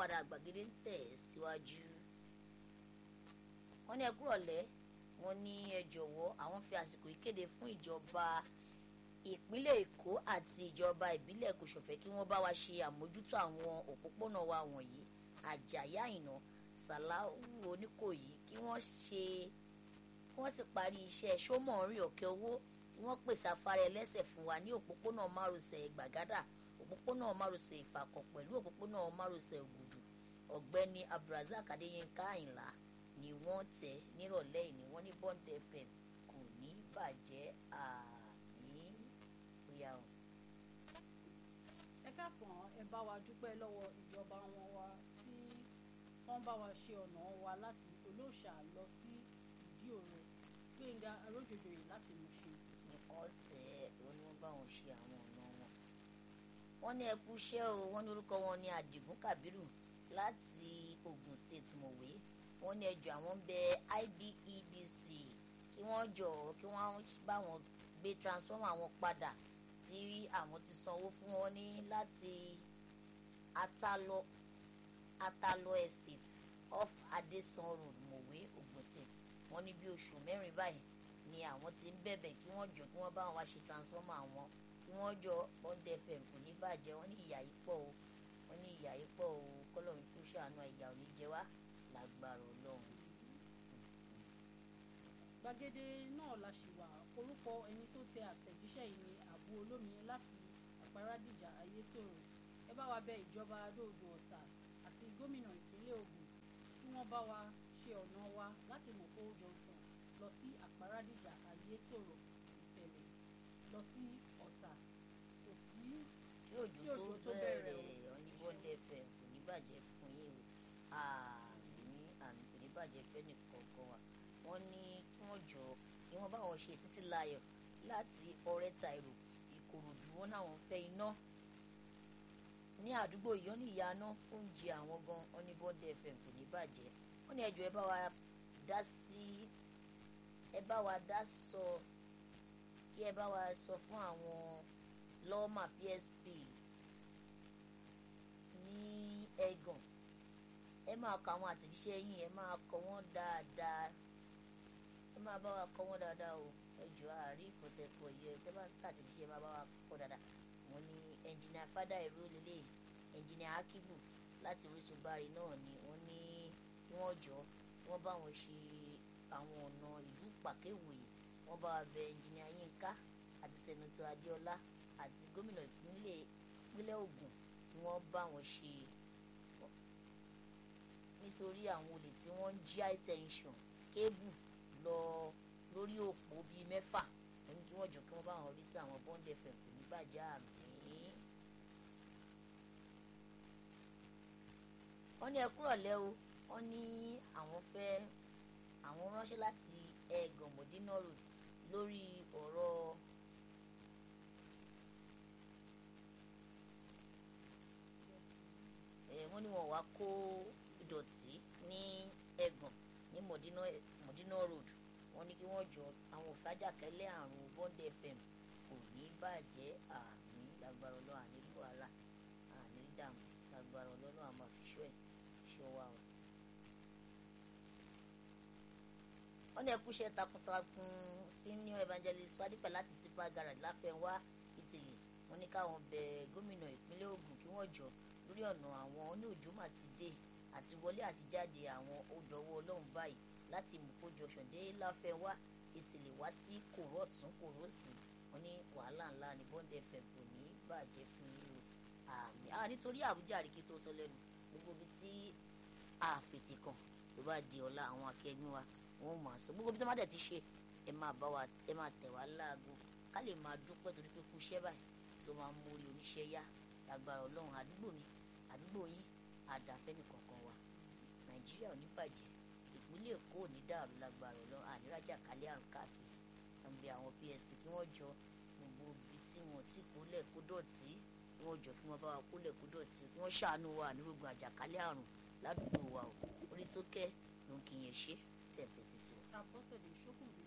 padà gbàgede ń tẹ̀ síwájú. wọ́n ní ẹ kúrọ̀lẹ́ wọ́n ní ẹ jọ̀wọ́ àwọn fi àsìkò ìkéde fún ìjọba ìpínlẹ̀ èkó àti ìjọba ìbílẹ̀ kòsòfẹ́ kí wọ́n bá wa ṣe àmójútó àwọn òpópónà wa wọ̀nyí àjàyí àyìnà sàláwù oníkòyí kí wọ́n ṣe kí wọ́n sì parí iṣẹ́ sómọ̀ọ́rìn ọ̀kẹ́ owó kí wọ́n pèsè afárá ẹlẹ́sẹ̀ fún wa ní òpópónà márosẹ̀ gbàgádà òpópónà márosẹ̀ ìfàkọ̀ pẹ̀lú òpópónà márosẹ̀ ògùdù ọ̀gbẹ́ni abdulrasaq adéyínká àyìnlá ni wọ́n tẹ̀ nírọ̀lẹ́ ìní wọ́n ní bond fm kò ní bàjẹ́ àmì bóyá o. ẹ káàsán ẹ bá wa dúpẹ́ lọ́wọ́ ìjọba wọn wa tí wọ́n bá wa ṣe ọ̀nà wa láti olóòṣà lọ sí ìdí òro gbẹ̀ngà arójòjòyè láti Mùṣín. wọ́n tẹ̀ wọ́n ní wọ́n bá wọn ṣe àwọn ọ̀nà wọn. wọ́n ní ẹkú iṣẹ́ o wọ́n ní orúkọ wọn ní Àdìgún Kàbírù láti Ogun State mọ̀wé wọ́n ní ẹjọ́ àwọn bẹ IBEDC kí wọ́n jọ kí wọ́n bá wọn gbé transformer wọn padà tí àwọn ti sanwó fún wọn ní láti Atalọ Atalọ Estate off Adesan Road mọ̀wé Ogun State wọ́n ní bí oṣù mẹ́rin báyìí ni àwọn ti ń bẹ̀bẹ̀ kí wọ́n jọ kí wọ́n bá wọn wá ṣe transformer wọn kí wọ́n jọ bond fm kò ní bàjẹ́ wọ́n ní ìyà yìí pọ̀ o wọ́n ní ìyà yìí pọ̀ o kọ́lọ́run tó ṣàánú ìyà ò ní jẹ wá lágbára ọlọ́run. gbàgede náà la ṣì wà orúkọ ẹni tó tẹ àtẹ̀jíṣẹ́ yìí ní àbú olómi láti àparadìjà ayétòrò ẹ bá wa bẹ ìjọba adóodò ọ̀tà àti gómìnà ìpínlẹ̀ Ògùn kí wọ́n bá wa ṣe ọ̀nà wa láti mọ̀kó junction lọ sí àparadìjà ayétòrò ìtẹ̀lẹ̀ lọ sí ọ̀tà kò sí kí òjò tó bẹ̀rẹ̀ ọ̀ní bond fm kò ní bàjẹ́ fún yín o àmì àmì kò ní bàjẹ́ fẹ́ni kọ̀ọ̀kan wa wọ́n ní kí wọ́n jọ kí wọ́n bá wọn ṣe títí láyọ̀ láti ọ̀rẹ́ta èrò ìkòròdú wọn náwọn fẹ́ iná ní àdúgbò ìyọ́n ní ìyáná oúnjẹ àwọn gan wọn ní bond fm kò ní bàjẹ́ wọ́n ní ẹjọ́ ẹ bá wa dá sí ẹ bá wa dá sọ kí ẹ bá wa sọ fún àwọn lọ́ọ̀mà psp ní ẹ̀gàn ẹ máa kọ àwọn àtẹ̀jíṣẹ́ yín ẹ máa kọ wọ́n dáadáa ẹ máa bá wa kọ wọ́n dáadáa o ẹ jọ àárí ìkọ̀tẹ̀kọ̀ yẹ ẹ bá tàtẹ̀jíṣẹ́ máa bá wa kọ dáadáa wọ́n ní ẹnjìnìà fada ìró lélẹ̀ ẹnjìnìà akibu láti orísun bari náà ni wọ́n ní kí wọ́n jọ kí wọ́n bá wọn ṣe àwọn ọ̀nà ìlú pàkéwòye wọ́n bá wa bẹ ẹnjìnìà yínká àti sẹ́nitọ́ adéọlá àti gómìnà ìpínlẹ̀ ìpínlẹ̀ Ògùn kí wọ́n bá wọn ṣe nítorí àwọn olè tí wọ́n ń jí high tension kébù lọ lórí òpó bíi mẹ́fà wọ́n ní kí wọ́n jọ kí wọ́n bá wọn rí sí àwọn bond fm kò ní bàjẹ́ àmì. wọ́n ní ẹ kúrọ̀lẹ́ o wọ́n ní àwọn fẹ́ àwọn ránṣẹ́ láti ẹ̀gàn mọ̀dínà road lórí ọ̀rọ̀ wọ́n ní wọ́n wá kó ìdọ̀tí ní ẹ̀gàn ní mọ̀dínà road wọ́n ní kí wọ́n jọ àwọn òfàjàkẹ́lẹ́ àrùn bond fm kò ní bàjẹ́ àmì lágbára ọlọ́run ànílù wàhálà ànílù dààmú lágbára ọlọ́run àmọ́ àfiṣọ́ ẹ̀ ṣọ́ wa o. wọ́n ní ẹkúṣẹ́ takuntakun senior evangelist fadípẹ̀ láti tipa garage láfẹnwá ìtìlẹ̀ wọ́n ní káwọn bẹ gómìnà ìpínlẹ̀ Ògùn kí wọ́n jọ lórí ọ̀nà àwọn oníòjòmà ti dé àti wọlé àti jáde àwọn odòwò ọlọ́run báyìí láti mùkó junction dé láfẹnwá ìtìlẹ̀ wá sí kòró ọ̀tún kòró òsì wọ́n ní wàhálà ńlá ní bond fm kò ní bàjẹ́ fún yín o àmì àwọn nítorí àbújá àríkí tó tọ́ lẹ́nu gbogbo ibi tí àfètè kan tó bá di ọ̀la àwọn akẹgbẹ́ wa wọ́n máa sọ gbogbo ibi tó má dẹ̀ ti ṣe ẹ máa bá wa ẹ máa tẹ̀ wá láago ká lè máa dúpẹ́ torí pé kú iṣẹ́ báyìí tó máa ń mórí oníṣẹ́ yá lágbára ọlọ́run àdúgbò mi àdúgbò yín àdàfẹ́ni kọ̀ọ̀kan wa nàìjíríà ò ní bàjẹ́ ìpínlẹ̀ èkó ò ní dàrú lágbára ọlọ́run ànírájà kálẹ̀ àrùn káàkiri wọ́n bẹ àwọn psp kí wọ́n jọ gbogbo ibi tí wọ́n ti kólẹ̀ kó dọ̀tí kí wọ́n jọ kí wọ́n bá wa kólẹ̀ kó dọ̀tí kí wọ́n ṣàánú wa ànírógun àjàkálẹ̀ àrùn ládùúgbò wa o orí tó kẹ́ ló ń kí yẹn ṣe tẹ̀tẹ̀ ti sọ. Abọ́sẹ̀dé Ṣókùnbí